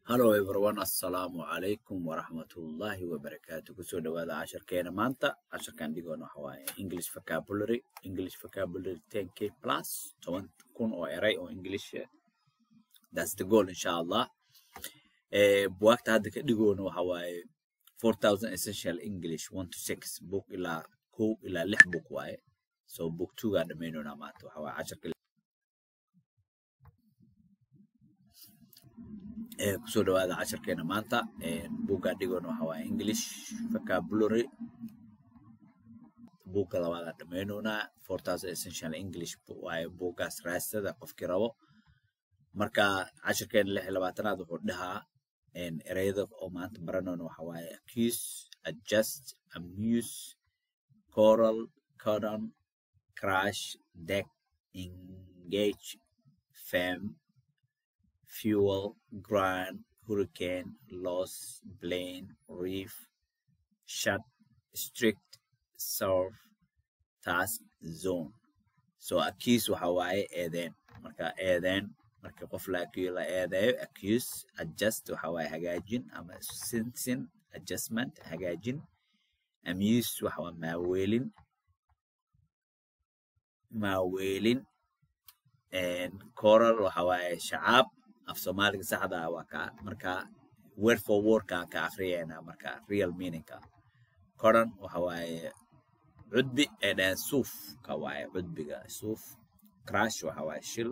hallo everyone assalaamu calaykum waraxmatullaahi wabarakaatu kusoo dhawaada casharkeena maanta casharkan dhigoona waxa waaye english vocabulary english vocabulary 10k plus toban kun oo eray oo english ah. that's the goal insha allah eh buugta hadda ka dhigoona waxa waaye 4000 essential english 1 to 6 book ilaa kow ilaa lix book waaye so book 2 gaa dhamaynona maanta waxa waaye casharka ee kusoo dhawaada casharkeena maanta buugga dhigoona waxa waaye english vocabulary buugga labaadaan dhammaynoonaa four thousand essential english waaye buuggaas raastada qofkii rabo marka casharkeena lix iyo labaatanaad wuxuu dhahaa ereyada oo maanta baranoona waxa waaye accuse adjust amuse coral cordon crash deck engage fame fuel, grind, hurricane, loss, plane, reef, shut, strict, surf, task, zone. So accuse waxa waaye eedeen. Marka eedeen marka qof la la eedeeyo accuse adjust waxa waaye hagaajin ama sinsin adjustment hagaajin amuse waxa waa maaweelin maaweelin coral waxa waaye shacaab af soomaaliga saxda ah waa ka marka word for word ka ka akhriyayna marka real meaning ka koran waxa waaye cudbi ee dhahan suuf ka waaye cudbiga suuf crash waxa waaye shil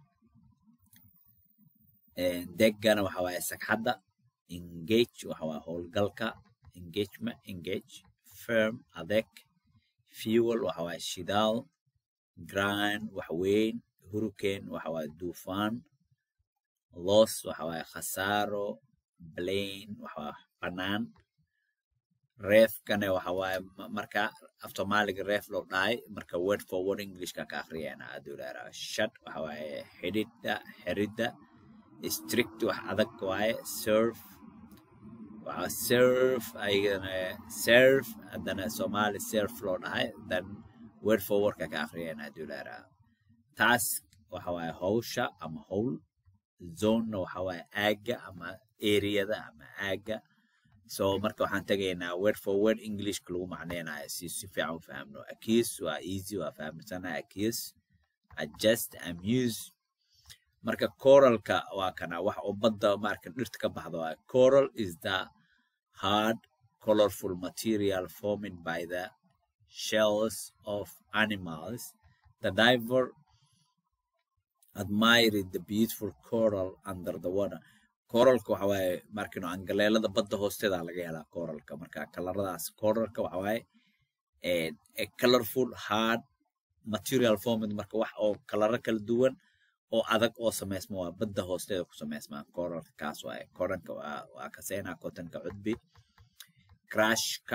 deggana waxa waaye sagxadda engage waxa waaye howlgalka engagement engage firm adeeg fuel waxa waaye shidaal grind wax weyn hurricane waxa waaye duufaan loss waxa waaye khasaaro plane waxa waaye banaan reefkane waxa waaye marka af soomaaliga reef loo dhahay marka word for word englishka ka akhriyana aduu leeraa shut waxa waaye xidhidda xiridda strict wax adag waaye surf waxa surf ayagana surf haddana soomaali surf loo dhahay then word for wordka ka akhriyana aduu leeraa task waxa waaye hawsha ama howl zonena waxa waaye aagga ama areada ama aagga so marka waxaan tegaynaa word for word englishka lagu macneynayo si si fiican u fahamno accuse waa easy waa fahamsana accuse adjust amuse marka coralka waa kana wax oo badda marka dhirta ka baxda waa coral is the hard colorful material formed by the shells of animals the diver admired the beautiful coral under the water coralka waxa waaye markino angaleelada badda hoosteeda laga helaa coralka marka kalaradaas coralka waxa waaye a colorful hard material formed marka wax oo kalaro kala duwan oo adag oo samaysma waa badda hoosteeda ku samaysma coralka kaas waaye coranka waa waa kaseenaa kotanka cudbi crashka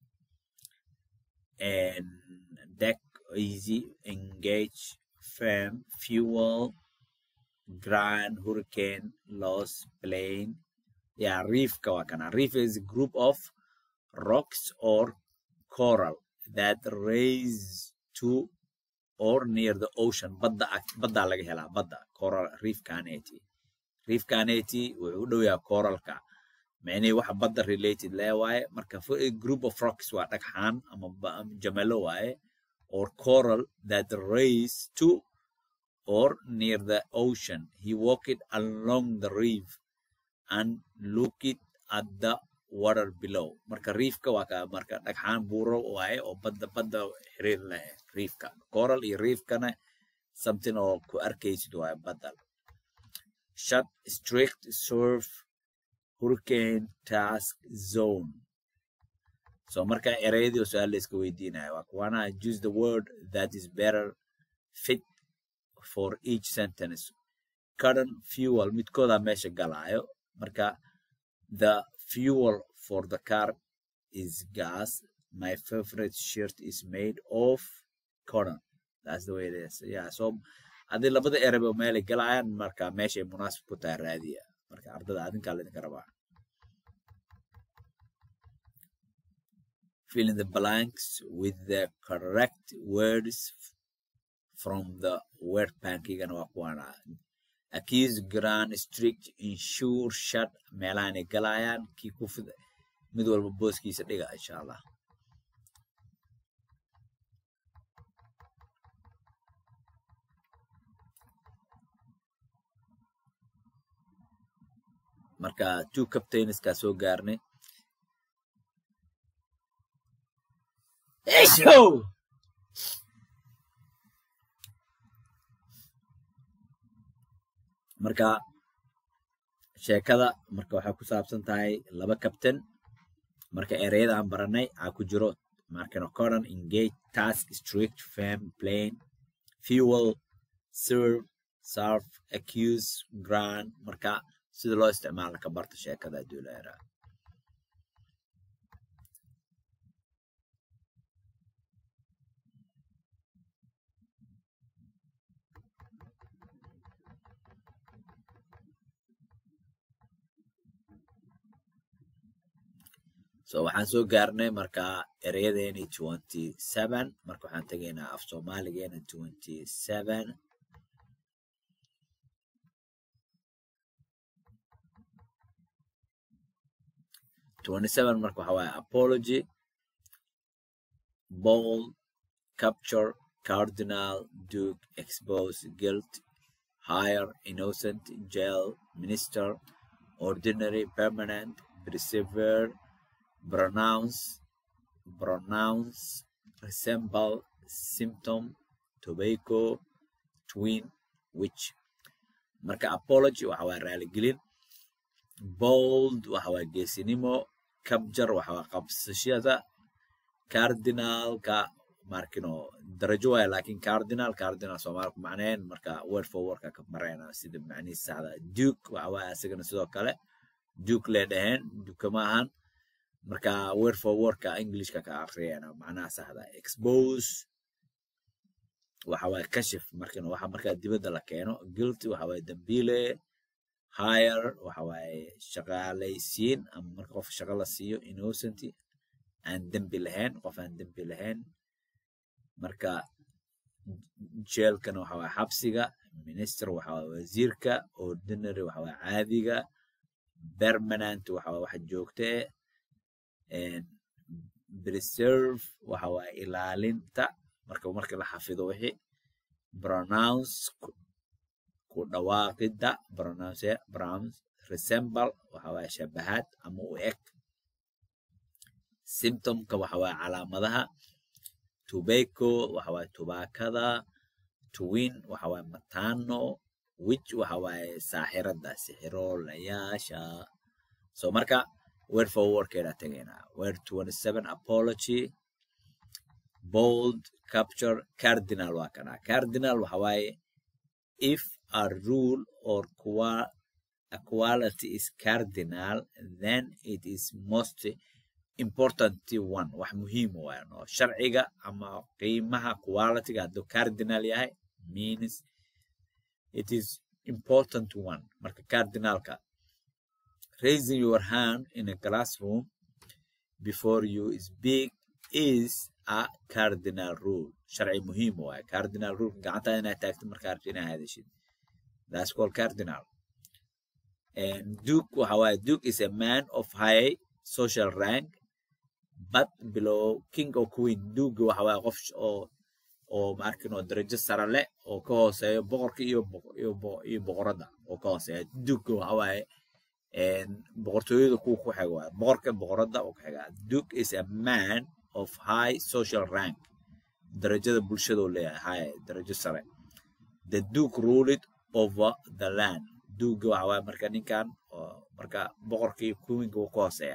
and deck easy engage firm, fuel, grand, hurricane, loss, plane. Yeah, reef kawakana. Reef is a group of rocks or coral that raise to or near the ocean. Badda badda laga hela badda coral reef kaneti. Reef kaneti wuxuu u dhow yahay coralka. Macnihii waxa badda related lee waaye marka a group of rocks waa dhagxaan ama jamalo waaye or coral that raise to or near the ocean. He walked along the reef and looked at the water below. Marka reefka waa ka marka dhagxaan buuro waaye oo badda badda xiriir leh reefka. Coral iyo reefkana something oo ku arkaysid waaye badda. Shut, strict, surf, hurricane, task, zone. so marka ereyadii oo su-aal la iska weydiinayo waa kuwana use the word that is better fit for each sentence current fuel midkooda meesha galaayo marka the fuel for the car is gas my favorite shirt is made of cotton that's the way it is yeah so haddii labada ereyba meelay galayaan marka meeshay munaasib ku tahay raadiya marka ardada adinkaa laydinka rabaa fill in the blanks with the correct words from the word pankigana waa kuwana accuse grand strict insure shut meelahanay galayaan kii ku fid mid walba booskiisa dhiga insha allah marka two captainskaa soo gaarnay Eshow! marka sheekada marka waxay ku saabsan tahay laba captain marka ereyada aan baranay aa ku jiro markano coran engage task strict firm plane fuel serve serve accuse grand marka sida loo isticmaalo ka barta sheekada hadduu la yaraa so waxaan soo gaarnay marka ereyadeeni twenty seven marka waxaan tegaynaa af soomaaligeena twenty seven twenty seven marka waxa waaye apology bold capture cardinal duke expose guilt hire innocent jail minister ordinary permanent persevere pronounce pronounce resemble symptom tobacco twin which marka apology waxa waa raaligelin bold waxa waa geesinimo capture waxa waa qabsashada cardinalka markino darajo waaya lakin cardinal cardinal soomaali ku macneen marka word for wordka ka marayna sida macnihiis saxda duke waxa waaya asagana sidoo kale duke lee dhaheen duke ma ahan marka word for wordka englishka ka akhriyana macnaha saxda expose waxa waaye kashif markin waxa markaa dibadda la keeno guilty waxa waaye dambiile hire waxa waaye shaqaalaysiin ama marka qof shaqo la siiyo innocent aan dembi lahayn qof aan dembi lahayn marka jeelkana waxa waaye xabsiga minister waxa waaye wasiirka ordinary waxa waaye caadiga permanent waxa waaye waxa joogta eh preserve waxa waaye ilaalinta marka marka la xafido wixii pronounce ku dhawaaqida pronounce pronounce resemble waxa waaye shabahaad ama u eg symptomka waxa waaye calaamadaha tobacco waxa waaye tubaakada twin waxa waaye matano witch waxa waaye saaxirada sixiroolayaasha so marka word for wordkeeda tegaynaa word twenty seven apology bold capture cardinal waa kana cardinal waxa waaye if a rule or qua a quality is cardinal then it is most important one wax muhiim waaye no sharciga ama qiimaha qualityga hadduu cardinal yahay means it is important one marka cardinalka raising your hand in a classroom before you speak is a cardinal rule sharci muhiim waaye cardinal rule gacantaa inaad taagto markaa rabto inaad hadashid that's called cardinal and duke waxa waaye duke is a man of high social rank but below king or queen duke waxa waaye qof oo oo maarkin oo darajo sare leh oo ka hooseeyo boqorka iyo iyo boqoradda oo ka hooseeya duke waxa waaye boqortooyada kuwa ku xiga waaye boqorka boqoradda oo ku xiga duke is a man of high social rank darajada bulshadoo leeyahay high darajo sare the duke ruled over the land duke waxa waaye marka ninkan marka boqorkii queenka uu ka hooseeya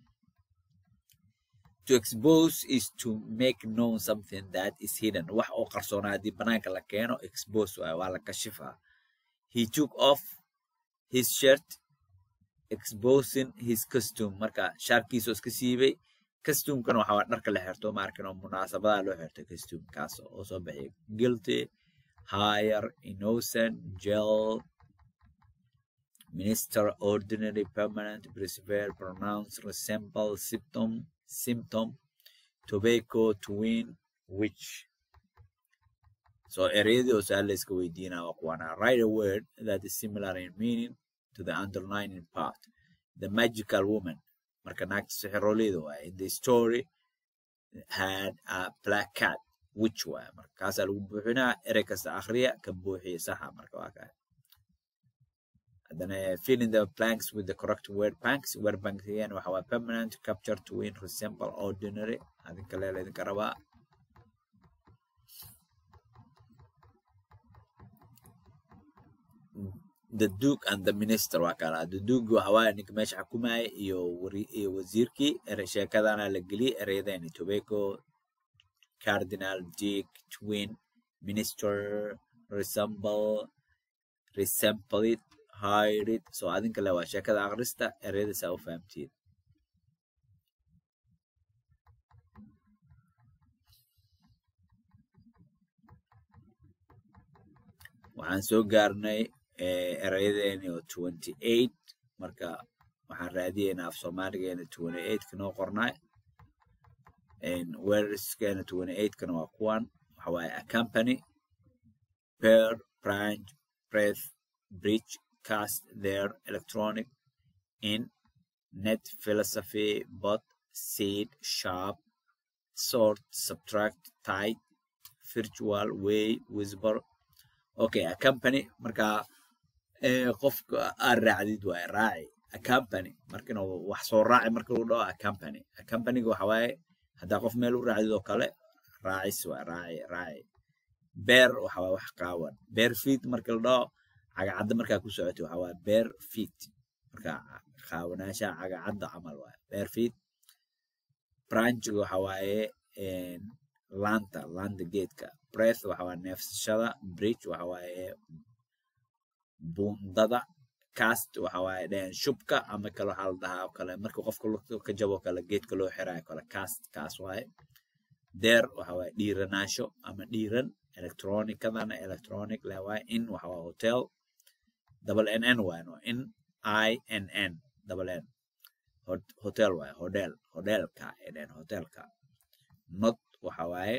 to expose is to make known something that is hidden wax oo qarsoona haddii banaanka la keeno expose waaye waa la kashifaa he took off his shirt exposing his costume marka shaarkiisoo iska siibay costumekana waxa waa dharka la xirto maarkin oo munaasabadaha loo xirto costumekaas oo soo bixiya guilty hire innocent jail minister ordinary permanent persevere pronounce resemble symptom symptom tobacco twin which so ereyadii oo su-aal layska weydiinaa waa kuwana write a word that is similar in meaning to the underlining part the magical woman marka naagta sixiroleyda waaye in the story had a black cat which waaye marka kaasaa lagu buuxinaa erey kasta akhriya ka buuxiya saxa marka waa kaa haddana fill in the blanks with the correct word banks word banks again waxa waa permanent capture to win resemble ordinary adinka leela idinka rabaa the duke and the minister waa kala the duke waxa waaye ninka meesha xukumaya iyo wari iyo wasiirkii erey sheekadana la geliyey ereyadani tobacco cardinal dick twin minister resemble resemble it hide it so adinka le waa sheekada akhrista ereyada saa u fahamtiin waxaan soo gaarnay erayadeeni oo twenty eight marka waxaan raadiyeynaa af soomaaligeena twenty eight kanoo qornay weeriskeena twenty eight kana waa kuwan waxa waaye a company pair branch breath bridge cast their electronic in net philosophy bot seed sharp sort subtract tight virtual way whisper okay a company marka qofka aad raacdid waay raaci a company markina wax soo raaci marka lagu dhaho a company a companyga waxa waaye haddaa qof meel u raacdid oo kale raacis waay raaci raaci beer waxa waaye wax qaawan beer feet marka la dhaho cagacadda markaa ku socotay waxa waaye beer feet marka qaawanaasha cagacadda camal waaye beer feet branchiga waxa waaye laanta laanta geedka breath waxa waaye neefsashada bridge waxa waaye bundada cast waxa waaye dhehen shubka ama kale waxaa la dhahaa kale marka qofka lugta ka jabo kale geedka loo xiraayo kale cast kaas waaye deer waxa waaye dhiiranaasho ama dhiiran electronicadana electronic leh waaye in waxa waaye hotel double n n waaye no in i n n double n hotel waaye hodel hodelka ay dhehen hotelka not waxa waaye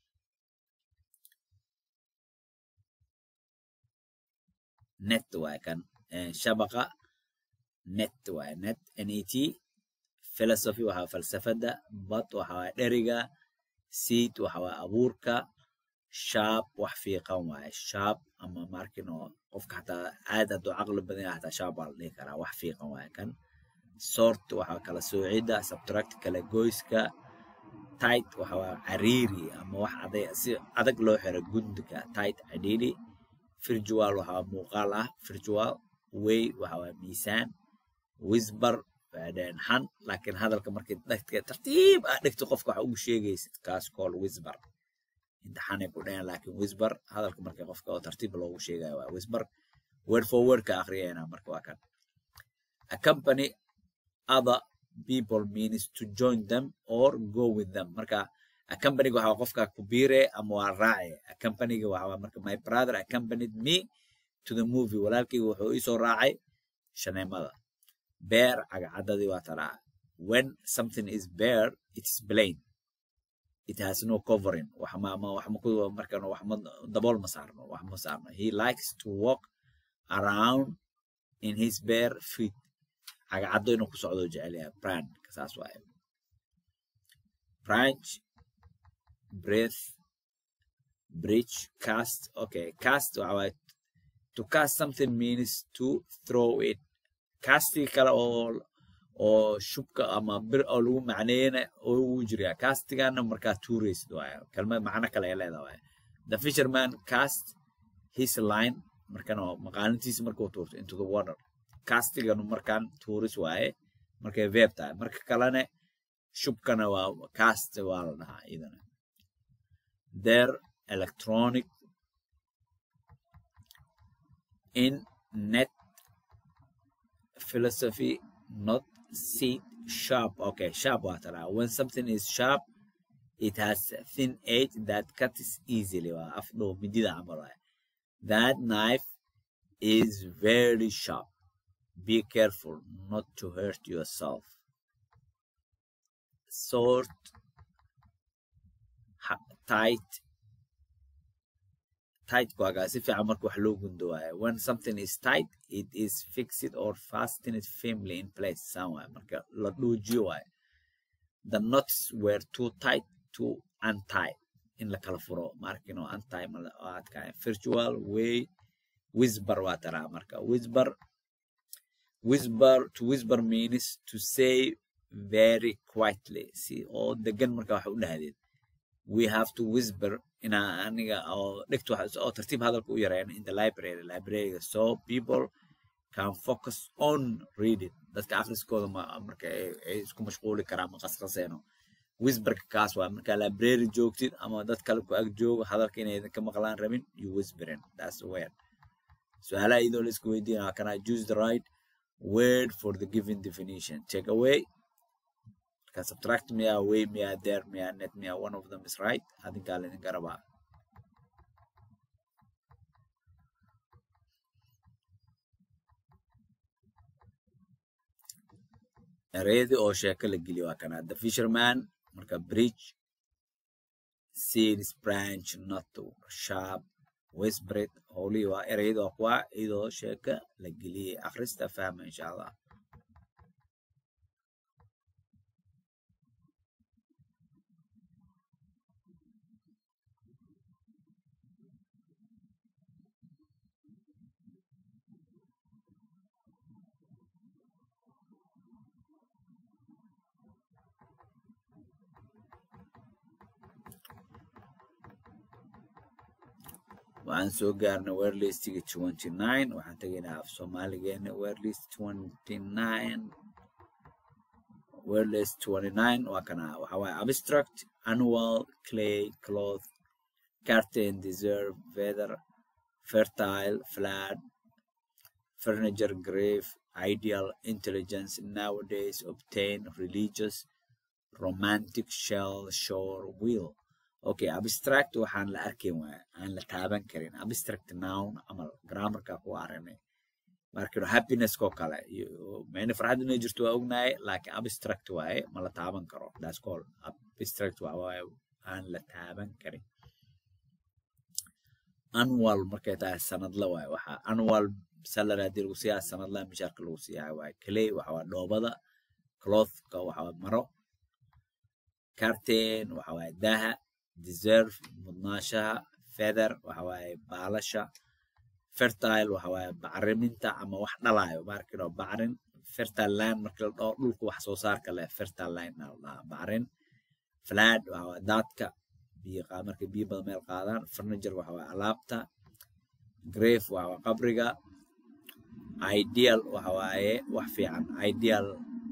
net waaye kan shabaqa net waaye net net philosophy waxaa falsafada bad waxa waaye dheriga seed waxa waaye abuurka sharp wax fiiqan waaye sharp ama markin oo qofka xataa aad hadduu caqli badan yahay xataa sharp waa la dhihi karaa wax fiiqan waaye kan sort waxaa kala soocida subtract kala goyska tight waxa waaye cariiri ama wax aday si adag loo xiro gundiga tight cadiidi virtual waxaa muuqaal ah virtual way waxa waa miisaan wisbar dheen xan laakiin hadalka markii dhagta tartiib ah dhigto qofka waxa ugu sheegaysid kaas kool wisbar inta xanay ku dhehen laakiin wisbar hadalka markii qofka oo tartiib loogu sheegayo waa wisbar word for word ka akhriyayna marka waa kan a company other people means to join them or go with them marka accompanyga waxa qofka ku biire ama waa raaci accompanyga waxa marka my brother accompanied me to the movie walaalkayga wuxuu ii soo raacay shaneemada bear cagacadadii waa taraa when something is bare it is plain it has no covering wax ma ma wax ma ku markan wax ma dabool ma saarno wax ma saarno he likes to walk around in his bare feet cagacado inuu ku socdo jecel yahay brand kasaas waaye branch breath bridge cast okay cast waxa waaye to cast something means to throw it castiga kale oo oo shubka ama bir oo lagu macneeyana oo ugu jira castigana markaa tuuraysid waaye kelmad macno kale ay leedahay waaye the fisherman cast his line markan oo maqaalintiisa markuu tuurto into the water castiganu markaan tuuris waaye markay veeb tahay marka kalena shubkana waa cast waa la dhahaa iyadana their electronic in net philosophy not see sharp okay sharp water when something is sharp it has a thin edge that cuts easily afdo midida camal that knife is very sharp be careful not to hurt yourself sort tight tight waagaa si fiican marka wax loo gundo waaye when something is tight it is fixed or fastened firmly in place saan waaye marka la dhuujiyo waaye the knots were too tight to untie in la kala furo markino untie ma adkaay virtual way whisper waa taraa marka whisper whisper to whisper means to say very quietly si oo degan marka wax u dhahdeed we have to whisper inaa aniga oo dhigto oo tartiib hadalka u yareyn in the library libraryga so people can focus on reading dadka akhriskooda marka ay isku mashquuli karaan ma qasqaseeno whisperka kaas waa marka library joogtid ama dad kale ku ag joogo hadalka inaydan ka maqlaan rabin you whispering that's word su'aalaha iyadoo la isku weydiinaya can I choose the right word for the given definition take away ka subtract miya way miya there miya net miya one of them is right adinkaa laydinka rabaa ereyadii oo sheeko la geliyo waa kana the fisherman marka bridge seeds branch not sharp whispered howlihii waa ereyadii waa kuwa iyadoo sheeka la geliyey akhrista fahma insha allah waxaan soo gaarnay werlistiga twenty nine waxaan tegaynaa af soomaaligeena werlist twenty nine werlist twenty nine waa kana waxa waaye abstract annual clay cloth curtain deserve weather fertile flat furniture grave ideal intelligence nowadays obtain religious romantic shell shore wheel okay abstract waxaan la arkayn waaya aan la taaban karin abstract noun camal grammarka ku aragnay markino happiness ko kale mani farxad inay jirto waa ognahay laakiin abstract waaye ma la taaban karo that's call abstract waa waaye aan la taaban karin annual markay tahay sanadla waaye waxa annual salary haddii lagu siiyaa sanadla mishaarka lagu siiyaa waaye clay waxa waa dhoobada clothka waxa waa maro curtain waxa waaye daha deserve mudnaashaha feather waxa waaye baalasha fertile waxa waaye bacriminta ama wax dhalayo markino bacrin fertile land marka la dhaho dhulka wax soo saarka leh fertile land la dhahaa bacrin flat waxa waaye daadka biyo markay biyo badan meel qaadaan furniture waxa waaye alaabta grave waxa waaye qabriga ideal waxa waaye wax fiican ideal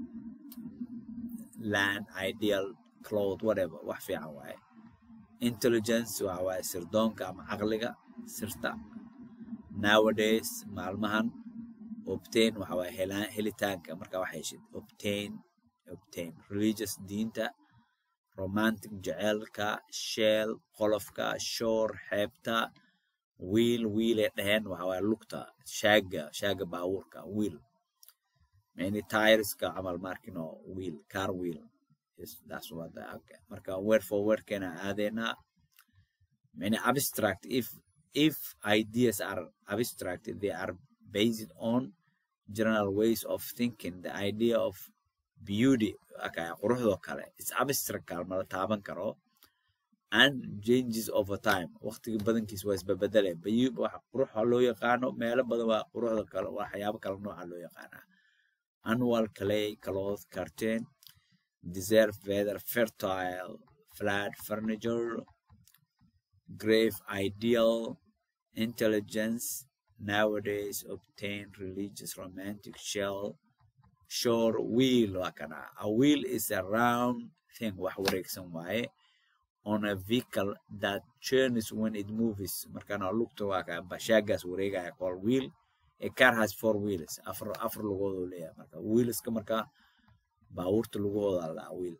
land ideal cloth whatever wax fiican waaye intelligence waxa waaye sirdoonka ama caqliga sirta nowadays maalmahan obtain waxa waaye helaan helitaanka marka wax heshid obtain obtain religious diinta romantic jaceylka shell qolofka shore xeebta wiil wiilay dhaheen waxa waaye lugta shaaga shaaga baabuurka wiil many tireska camal markino wiil car wheel Yes, that's what the, okay. Marka word for word kana aadena many abstract if if ideas are abstract they are based on general ways of thinking the idea of beauty okay quruxdo kale is abstract kalma la taaban karo and changes over time waqtiga badankiis waa isbabedele bayu waxa quruxa loo yaqaano meelo badan waa quruxda kale waxyaabo kale nooca loo yaqaanaa annual clay cloth curtain deserve weather fertile flat furniture grave ideal intelligence nowadays obtain religious romantic shell shore wheel waa kana a wheel is a round thing wax wareegsan waaye on a vehicle that churns when it moves markana lugta waa ka bashaagaas wareegaya call wheel a car has four wheels afar afar lugood uu leeyahay marka wheelska marka baabuurta lugahooda la wiil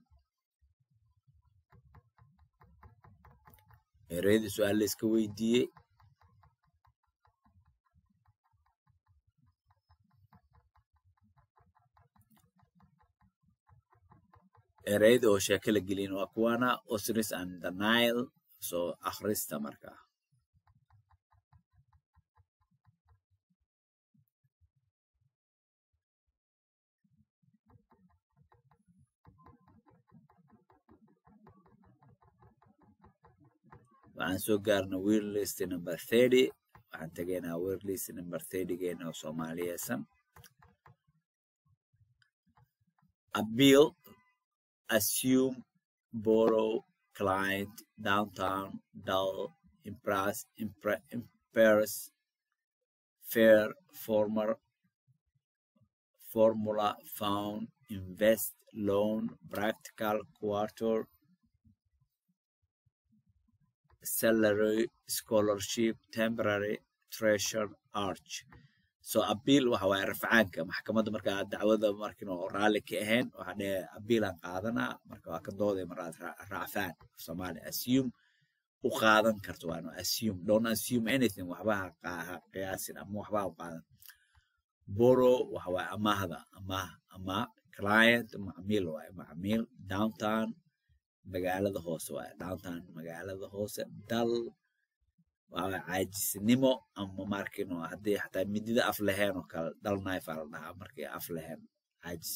ereyada su-aal la iska weydiiyey ereyada oo sheeko la gelin waa kuwana osiris and the nile soo akhrista markaa waxaan soo gaarna wheel list number thirty waxaan tegaynaa wheel list number thirty geena oo soomaaliyeysan appeal assume borrow client downtown dull impress impre, impairs fair former formula found invest loan practical quarter salary scholarship temporary treasure arch so appeal waxa waaye rafcaanka maxkamadda markaa dacwada markin oo raalli ka ahayn waxaa dhee appealaan qaadanaa marka waa ka dooday maraad raacfaan soomaali assume u qaadan karto waano assume don't assume anything waxba ha qiyaasin ama waxba ha u qaadan boro waxa waaye amaahda amaah amaah client macmiil waaye macmiil downtown magaalada hoose waaye downtown magaalada hoose dal waa caajisnimo ama markino haddii xataa midida af laheen oo kale dal knife aa la dhahaa markii af laheen caajis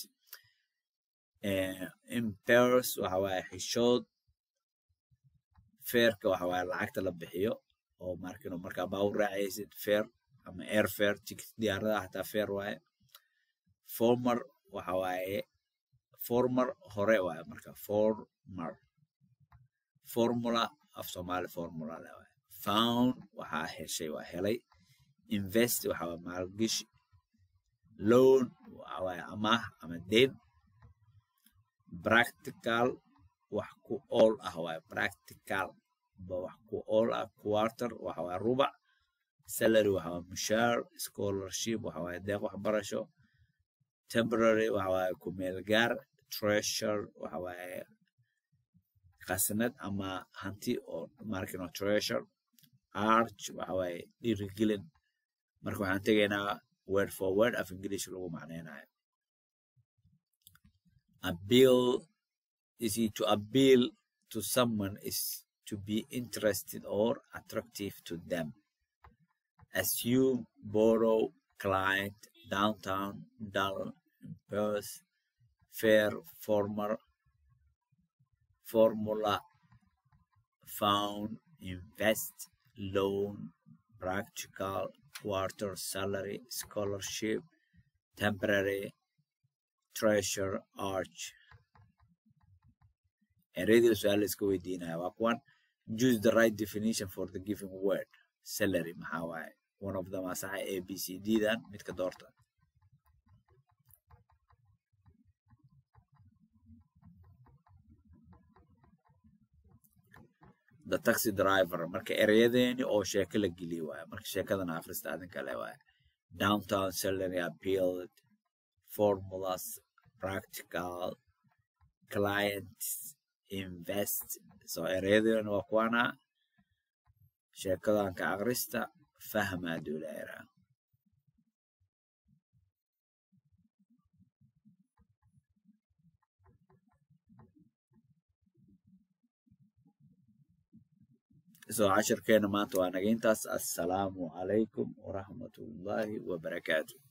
impairs waxa waaye xishood feerka waxa waaye lacagta la bixiyo oo markino markaa baa u raacaysid feer ama air fair ticket diyaaradaha xataa feer waaye former waxa waaye former hore waaye marka former formula af soomaali formula le waaye found waxaa heshay waa helay invest waxa waaye maalgashi loan waxa waaye amaah ama deyn practical wax ku ool ah waaye practical ba wax ku ool ah quarter waxa waaye rubac salary waxa waaye mushaar scholarship waxa waaye deeq waxbarasho temporary waxa waaye ku meel gaar treasure waxa waaye qasnad ama hanti oo markino treasure arch waxa waaye dhiirigelin marka waxaan tegaynaa word for word af english lagu macnaynayo appeal is to appeal to someone is to be interested or attractive to them assume borrow client downtown dull impulse fair former formula found invest loan practical quarter salary scholarship temporary treasure arch ereyadii su-aal iska weydiinaya waa kuwan choose the right definition for the given word salary maxaa waaye one of them asaxa a b c d dan midka doorta the taxi driver marka ereyadeeni oo sheeko la geliye waaye marka sheekadana akhrista adin kale waaye downtown salary appealed formulas practical client invest so ereyadeeni waa kuwana sheekadanka akhrista fahma duleera so cashirkeena maanta waa naga intaas assalaamu calaykum waraxmatullaahi wabarakaatu